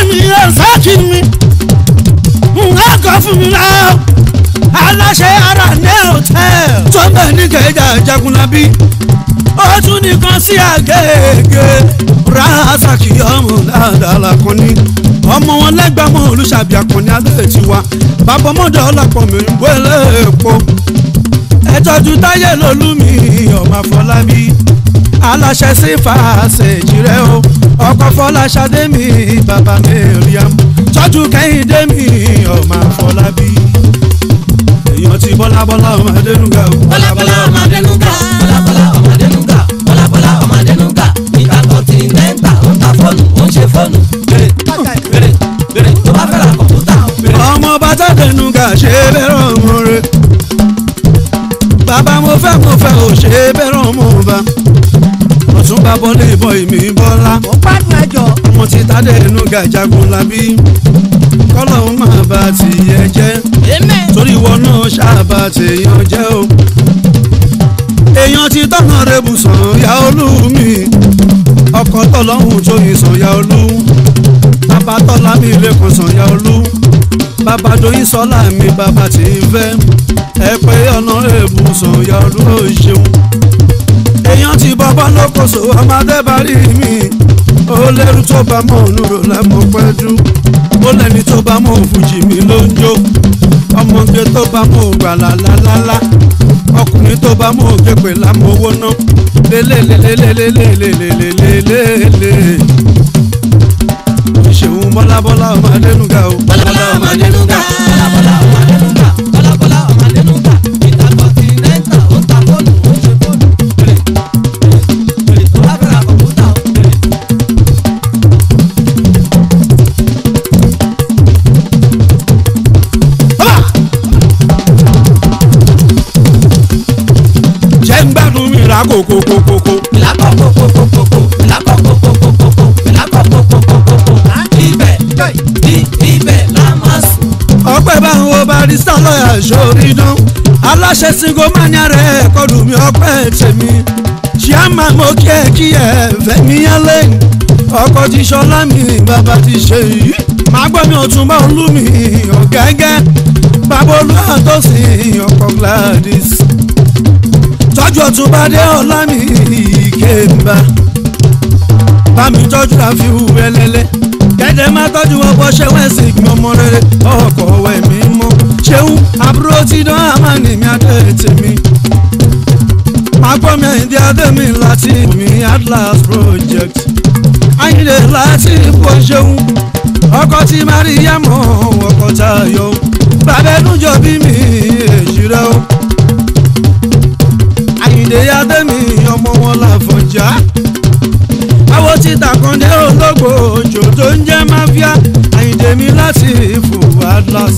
mi ẹ̀ sáàkì mi nǹkan kan fún mi náà aláṣẹ ara ní hòtẹ́ẹ̀lì tó bẹ̀ ní kẹjà jagunlabi ó tún nìkan sí àgègè rasaki ọmọ dáadáa lakọni ọmọ wọn lẹgbàmọ olùṣàbí akọni abẹ́ tiwa bàbá ọmọdé ọlọpọ mi ń gbélé epo ẹtọ́jú táyé lolúmi ọmọ afọlábí aláṣẹ sí fàṣẹjì rẹ o ọkọ fọláṣadé mi bàbá mẹríam tọ́jú kẹ́hìndé mi ọmọ afọlábí èèyàn ti bọ́lá bọ́lá ọmọ adẹnuga o. bọ́lábọ́lá ọmọdénúgà bọ́lábọ́lá ọmọdénúgà bọ́lábọ́lá ọmọdénúgà ìta kọ́ńtínẹ́ńtà ó ń ta fóònù ó ń ṣe fóònù bèrè bèrè bèrè tó bá fẹ́ ra kọ̀ǹpútà bèrè. ọmọ bàtà dẹnuga ṣe bẹ̀rẹ̀ ọmọ rẹ bàbá mo fẹ́ mo fẹ́ ò ṣe bẹ̀rẹ̀ ọmọ ọba ọ̀tún bá bọ́lé ìbọn ìmí bọ́lá ó gbádùn ẹjọ́ ọmọ ti ta dẹnuga jagun labi kọ́lọ́hún máa bá tìyẹ jẹ́ amen torí ìwọ náà ṣáàbà tèèyàn jẹ́ o èèyàn ti tọ́nà rẹ̀ bùsàn ya olú mi ọkọ̀ tọ́lọ́hún tó yin sàn ya olú bàbá tọ́lá mi lẹ́kọ̀ọ́ sàn ya olú bàbá doyin sọ́lá mi bàbá tí ń fẹ́ ẹ pé ọ̀nà rẹ̀ bùsàn ya olú ó ṣeun èèyàn ti bọ́bọ́ lókòso ọmọdé bá rí mi ó lẹ́rú tó bá mọ̀ nùrò lẹ́mọ̀ pẹ́jú ó lẹ́ni tó bá mọ̀ fújì mi ló ń jó ọmọge tó bá mọ̀ gbàlà lálálá ọkùnrin tó bá mọ̀ gẹ̀pẹ̀ lámọ̀ owó ná lélelelelelelelelelelele ìṣèwọ̀n bọ́lábọ́lá ọmọ adẹnuga o. bọ́lábọ́lá ọmọdénúgà bọ́lábọ́lá ọmọdénúgà bọ́lábọ́lá ọmọdénúgà ìta kọ́ńtínẹ́ńtà ó ń ta fóònù ó ń ṣe fóònù bèrè bèrè tó bá fẹ́ ra kọ̀ǹpútà bèrè. jẹ́ ń gbádùn mi ra kòkòkòkòkò. ìlàkọ̀kọ̀kọ̀kọ̀kọ̀ ìlàkọ̀kọ̀kọ̀kọ̀kọ̀ ìlàkọ̀kọ̀kọ̀kọ̀kọ̀ ibẹ̀ i- ibẹ̀ la máa sùn. ọpẹ́ báwọn wo barista lọ́ọ̀yà sórí dán aláṣẹ singo mania rẹ̀ kọlù mi ọpẹ́ tèmi ṣíàmà mo kí ẹ kí ẹ fẹ̀mí yálẹ̀ ọkọ̀ ti ṣọlá mi bàbá ti ṣe yìí màá gbọ́ mi ọ̀tún bá olú mi ọ̀gẹ́gẹ́ bàbá olúwa tó sì ọkọ̀ Gladys tọ́jú ọ̀tún bá dé ọ̀la mi kéèmbà bá mi tọ́jú àfihù ẹlẹ́lẹ́ kẹ́dẹ́ má tọ́jú ọ̀pọ̀ ṣẹ́wọ́n ẹ̀sìn ìgbìmọ̀ rere ọkọ̀ ọ̀wẹ́ mi mọ́ ṣéun àbúrò tí dán àmàlì mi adé tèmi máa gbọ́ mi àyíndé adé mi láti mi Atlas project àyíndé láti ipò ṣéun ọkọ̀ tí Maria mọ̀ ọkọ̀ Táyọ̀ bàbá ẹnújọ bí mi èjì rẹ o àyíndé adé mi ọmọ wọn làfọ̀njá àwọn títa kan dé ológo òjò tó ń jẹ́ máfíà àyíndé mi láti ìfò Atlas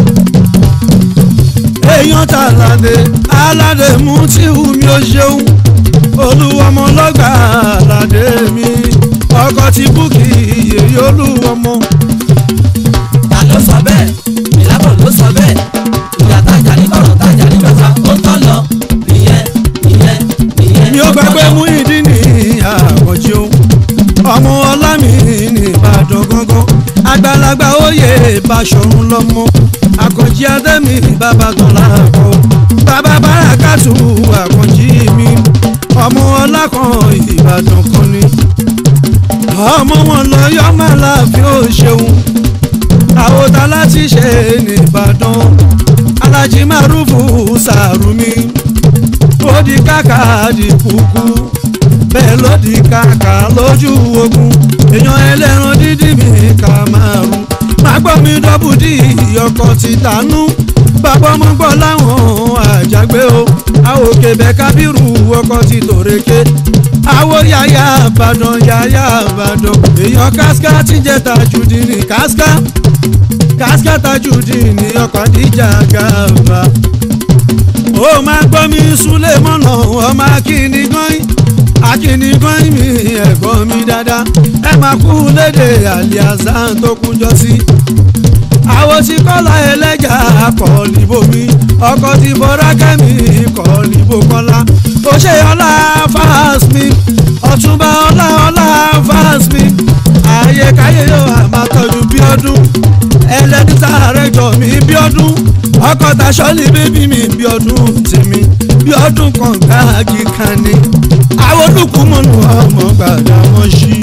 èèyàn ta aládé aládé mú tí wù mí ó ṣeun olúwọmọ lọ́gbà aládé mi ọkọ̀ ti búkì yèyí olúwọmọ ta ló sọ bẹ́ẹ̀ ìlàbọ̀ ló sọ bẹ́ẹ̀ ìyá tajà ní kọ̀rọ̀ tajà ní gbàgbà ó tọ́ lọ nìyẹn nìyẹn nìyẹn. mi ò gbàgbé mú ìdí ní àkànjí o ọmọ ọlá mi ní ìbàdàn gángan àgbàlagbà oyè ìbáṣọ̀run lọ́mọ àkànjí adẹ́mi bàbá tó láàbọ̀ bàbá bárakàtú àkànjí mi ọmọ ọlá kan ìbàdàn kan ni ọmọ wọn lọ yọ máa láàfin ó ṣeun àwòtá láti ṣe nìbàdàn alájí márùfù sàrùmí ó di kàkà di kúkú bẹ́ẹ̀ ló di kàkà lójú ogun èèyàn ẹlẹ́ran dídì mi kà márùn má gbọ́ mi dọ́bù dí ọkọ̀ ti tànú bàbá ọmọ gbọ́ láwọn àjàgbé o àwòkè bẹ́ẹ̀ kábírù ọkọ̀ ti tòrèké àwọ̀ yàyà àbàdàn yàyà àbàdàn èèyàn káská ti jẹ́ tajùdí ní káská káská tajùdí ní ọkọ̀ àdíjà gàba ó máa gbọ́ mi súlẹ̀ mọ́nà ọmọ akíní gọ́yìn akíní gọ́yìn mi ẹ̀gbọ́n mi dáadáa ẹ máa kú léde àlìázá tó kúnjọ sí. àwọn tí kọ́lá ẹlẹ́jà kọ́ níbo mi ọkọ̀ tí bọ́ra kẹ́mi kọ́ níbo kọ́lá ó ṣe ọlá fáàs mi ọ̀túnba ọlá ọlá fáàs mi ààyè káyé yóò máa tọ́jú ọdún ẹlẹ́dítà rẹ̀ jọ mí bí ọdún ọkọ̀ tàṣọ́lì bébí mi bí ọdún tèmi bí ọdún kan gbáàgì kan ni àwọn olùkúmọ̀nù ọmọ gbàdá wọn ṣí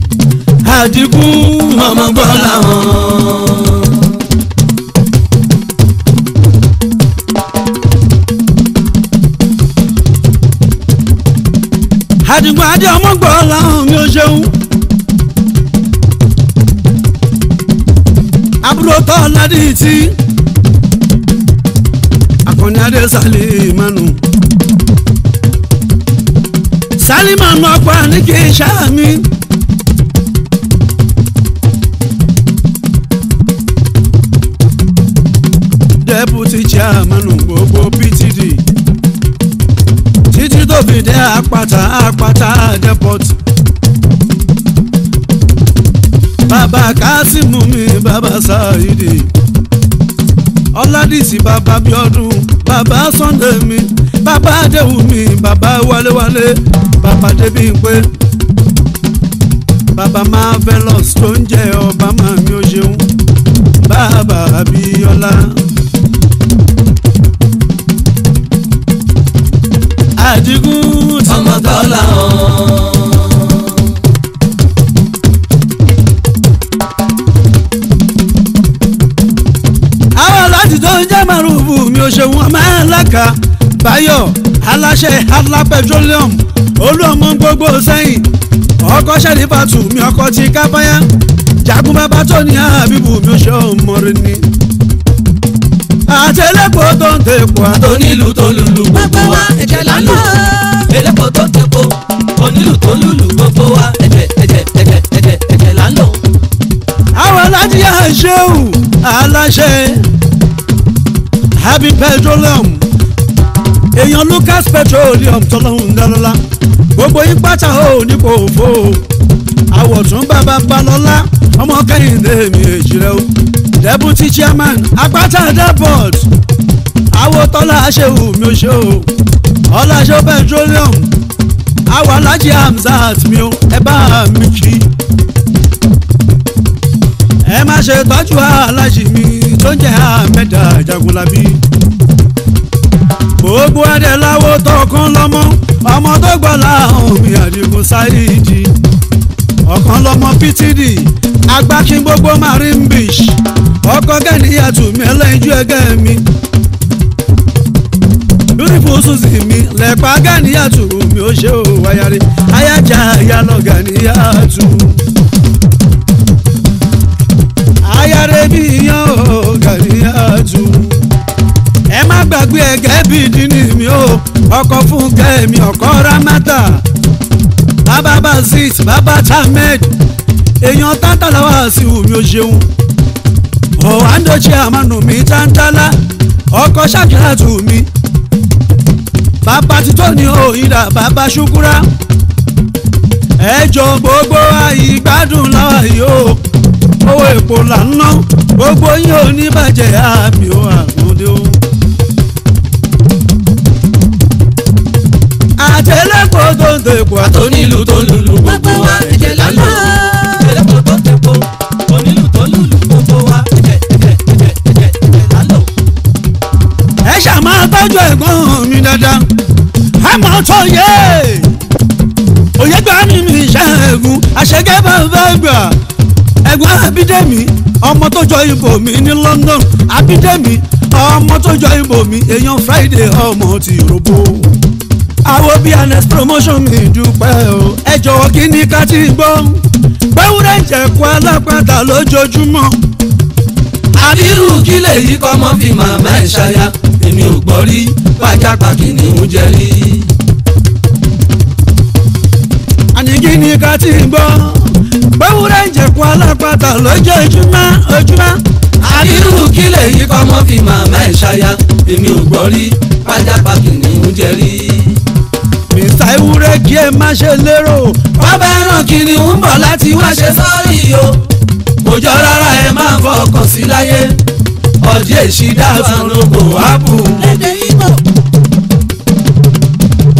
àdìgún ọmọ gbọ́ làwọn. àdìgún adé ọmọ gbọ́ làwọn mi ò ṣeun. àbúrò tọ́ ládì tí akọni adé Sálímánù Sálímánù ọ̀pọ̀ ní kì í ṣáàmì. deputy chairman gbogbo PTD títí tó fi dé àpáta àpáta depot bàbá kásímù mi bàbá sáyidì ọládìsí bàbá bíọ́dún bàbá sunday mi bàbá adéwù mi bàbá wálewálé bàbá débímpé bàbá marvelous tó ń jẹ ọba màmí ó ṣeun bàbá abíọ́lá. àdìgún tí ọmọ tọ́lá hàn. àwọn aláàjì tó ń jẹ́ márùbù mi ò ṣe wọn máa ń láka báyọ̀ aláṣẹ adla petroleum olú ọmọ gbogbo sẹ́yìn ọkọ̀ ṣẹ́rífàtù mi ọkọ̀ ti kábáyá jagun bàbá tó ní àbíbù mi ò ṣe ọmọ rẹ ni. àtẹlẹ́pọ̀ tó ń tẹ̀pọ̀ àtọ́ onílù tó lùlù gbogbo wa ẹ̀jẹ̀ là ń lò. elépo tó tepo onílù tó lùlù gbogbo wa ẹ̀jẹ̀ ẹ̀jẹ̀ ẹ̀jẹ̀ ẹ̀jẹ̀ ẹ̀jẹ̀ là ń lò. àwọn aláàjì àṣehù aláṣẹ happy petroleum èèyàn lucas petroleum tọ́lọ́hún dáná gbogbo yín pátá ò ní kò fò àwọ̀tún bàbá balọ́lá ọmọ kẹ́hìndé mi èjì rẹ o deputy chairman apáta depot àwòtọ́lá àṣehù mi ò ṣe o ọláṣẹ petroleum àwọn alájí hamzat mi o ẹ bá mi kí ẹ má ṣe tọ́jú alájí mi tó ń jẹ́ ahmeda jagunlabi gbogbo adé láwo tọkàn lọ́mọ ọmọ tó gbọ́ láhùn mi àdìgún sáyidi ọ̀kan lọ́mọ ptd agbákin gbogbo marine beach ọkọ̀ gẹ́niyàtù mi ẹlẹ́yinjú ẹgẹ́ mi beautiful susie mi lẹ́pà gẹ́niyàtù mi ó ṣe ò wáyàrí ayájà ìyálọ̀ gẹ́niyàtù ayáre bí yan ò gẹ́niyàtù ẹ má gbàgbé ẹgẹ́ bíi dínì mi ó ọkọ̀ fún kẹ́mi ọkọ̀ ramata bàbá bazit bàbá tamed èèyàn tántàláwà sí omi ò ṣeun ọ̀hándochi àmànù mi tántàlá ọkọ̀ ṣàkíyàtù mi bàbá títọ́ ní òyìnbá bàbá ṣukura ẹjọ́ gbogbo àyígbádùn láwa yìí ó owó èpò là ń ná gbogbo yín ò ní bàjẹ́ àmì ó àgùndé ó. àtẹlẹ́kọ̀ tó ń tẹ̀kọ̀ àtọ́ onílù tó lùlù gbogbo wa ẹ̀jẹ̀ là ń lò. elépo tó tepo onílù tó lùlù gbogbo wa ẹ̀jẹ̀ ẹ̀jẹ̀ ẹ̀jẹ̀ ẹ̀jẹ̀ ẹ̀jẹ̀ là ń lò. ẹ ṣàmà tọ́jú ẹ̀gbọ́n mi dáadáa àmọ́ tó yẹ òye gbà mí mi ṣẹ́gun àṣẹgẹ́ bàbá gbà ẹ̀gbọ́n abídẹ́mi ọmọ tó jọ ibò mi ní London abídẹ́mi ọmọ tó jọ ibò mi èèyàn Friday ọmọ ti robo àwọn bíi anes promotion mi dúpẹ́ o ẹ jọ̀wọ́ kí ni ká ti gbọ́ gbẹ́wúrẹ́ ń jẹ̀kú alápàtà lójoojúmọ́ àbírù kí lèyí kọ́ mọ́ fi màmá ẹ̀ ṣaya èmi ò gbọ́ rí pàjápà kìnìún jẹ rí. àní kí ni ká ti gbọ́ gbẹ́wúrẹ́ ń jẹ̀kú alápàtà lójoojúmọ́ ojúmọ́ àbírù kí lèyí kọ́ mọ́ fi màmá ẹ̀ ṣaya èmi ò gbọ́ rí pàjápà kìnìún jẹ rí. mr ewúrẹ́ kí ẹ má ṣe lérò bàbá ẹran kìnìún bọ̀ láti wá ṣe sọ́ọ̀rì o kò jọ rárá ẹ máa fọkàn sí láyé ọdí èsì dáàtún lóko ápù. lédè Ìgbò.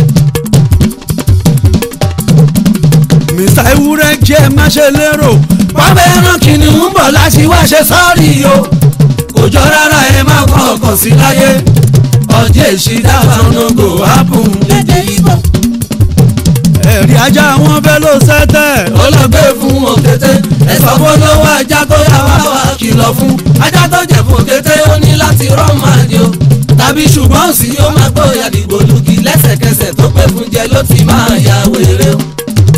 mr ewúrẹ́ kí ẹ má ṣe lérò wọ́n fẹ́ rán kìnìún bọ̀ láti wá ṣe sọ́ọ̀rì o kò jọ rárá ẹ má kọ́ ọkàn sí láyé ọjọ́ èsì dáhùn nogo happen. lédè ibo ẹ̀rí ajá wọn fẹ́ ló sẹ́tẹ̀. ó lọ gbé fún òkété ẹ̀sọ́ fún lọ́wọ́ ajá tó yà wá wá kìlọ̀ fún ajá tó jẹ̀ fún òkété ó ní láti rán máa di o tàbí ṣùgbọ́n sí ó máa gbóyà dìgbò lùkì lẹ́sẹ̀kẹsẹ̀ tó pé fún jẹ ló ti máa ya wèrè o.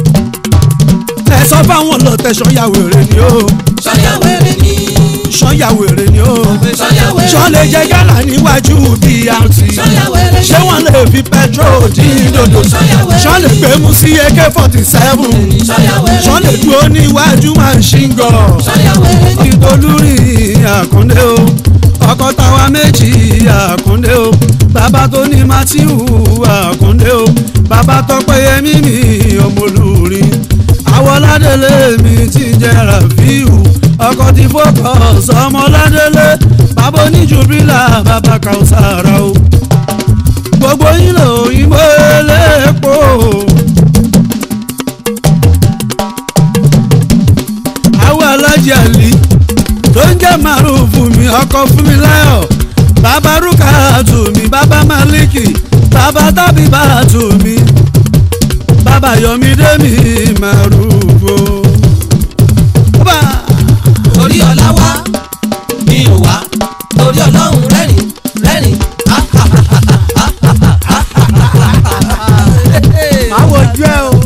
ẹ sọ fáwọn lọtẹ sọyà wèrè ni o sọ́yà wèrè ni sọyà wèrè ni o sọ́yà wèrè ni sọ lè jẹ gálà níwájú brt sọ́yà wèrè ni ṣé wọ́n lè fi petrol dín dòdò sọ lè gbé mu sí ak forty seven sọ́yà wèrè sọ lè ni dúró níwájú machine gun sọ́yà wèrè ni ìtòlúrì àkúndé o ọkọ táwa méjì àkúndé o bàbá tó ní matthew àkúndé o bàbá tọpẹ yẹmí mi ọmọlúrin àwọládélé mi ti jẹ rafiu ọkọ tí focus ọmọládélé bàbá oníjùbílà bàbá kàwùsàrà o gbogbo yín lò òyìnbó eléèpo. àwọn alájà lì tó ń jẹ́ màrún fún mi ọkọ fún mi láyọ̀ bàbá rúkàtù mi bàbá maliki bàbá tábì bàtù mi bàbá yọmídé mi màrún o. Bàbá orí ọ̀la wá mi ò wá torí ọlọ́run rẹ́rìn rẹ́rìn máa wojú ẹ o.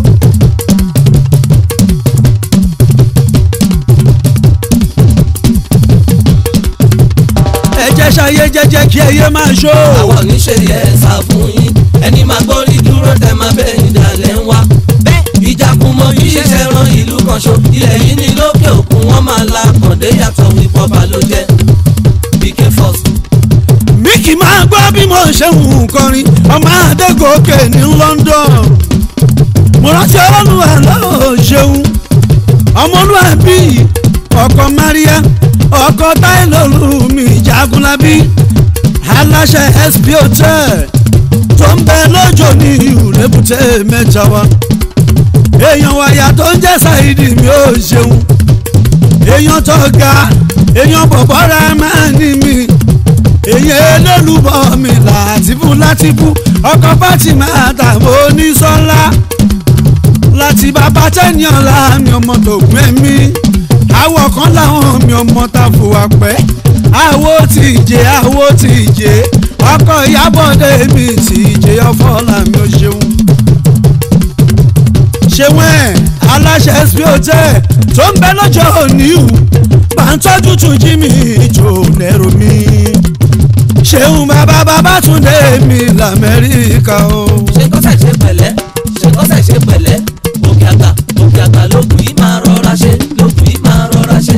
ẹ jẹ́ ṣayé jẹ́jẹ́ kí ẹyẹ máa ṣó. àwọn oníṣẹ́ yẹ sá fún yín ẹni máa gbórí dúró tẹ máa bẹ́ẹ̀ ìdálẹ́ ń wá. bẹ́ẹ̀ ìjàkùn mọ bí ṣiṣẹ́ ran ìlú kan ṣo ilẹ̀ yìí ní lókè òkun wọ́n máa la kàndé yàtọ̀ ìpọ́ba ló jẹ́ bk first. Mickey máa gbọ́ bí mo ṣe ń kọrin ọmọ Adégòkè ní London mo rántí ọlọ́run àlọ́ ṣeun ọmọlúwàbí ọkọ Maria ọkọ táìlọ́lù mi Jagunlabi aláṣẹ SP hotel tó ń bẹ lọ́jọ́ ní ìrẹ́bùtẹ́ mẹ́ta wa èèyàn wàyà tó ń jẹ́ Saidi mi ò ṣeun èèyàn tó ga èèyàn bọ̀bọ̀ra máa ní mi èyàn elólùbọ̀ mi látìfú látìfú ọkọ̀ Fatima àtàwọn onísọ́lá láti bàbá tẹ́niọ̀ láàmì ọmọ tó gbé mi àwọ̀ kan láwọn mi ọmọ tá fò wá pẹ́ àwo tí ìjẹ àwo tí ìjẹ ọkọ̀ ìyábọ̀dé mi tí ìjẹ ọfọ̀ làmì ò ṣeun ṣeun ẹ̀ aláṣẹ sp hotel tó ń bẹ lọ́jọ́ òní ìhù bá ń tọ́jú tún jí mi ìjò lẹ́rù mi ṣeun bàbá Babátúndé mi lamẹ́ríkà o. ṣe kọ́sẹ̀ ṣe pẹ̀lẹ́ ṣe kọ́sẹ̀ ṣe pẹ̀lẹ́ òkè àgbà òkè àgbà lókùn yìí máa rọra ṣe lókùn yìí máa rọra ṣe.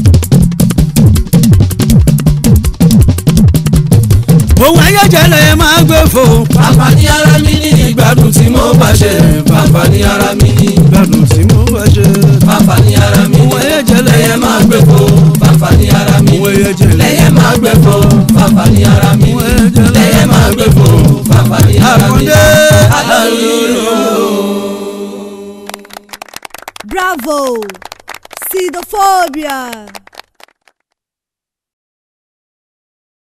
òun ayéjẹlẹ máa gbé fò. bàbá ní ara mi ní ìgbádùn tí mo bá ṣe bàbá ní ara mi ní gbádùn tí mo bá ṣe. bàbá ní ara mi ní Òun ayéjẹlẹ lẹ́yẹ máa gbé fò bàbá ní ara mi Òun ní ayéjẹlẹ. lẹ́yẹ máa gbé fò bàbá ní ara mi Òun ní ayéjẹlẹ. lẹ́yẹ máa gbé fò bàbá ní ara mi ní. Àkàndé Hallelujah. Bravo! Sidophobia!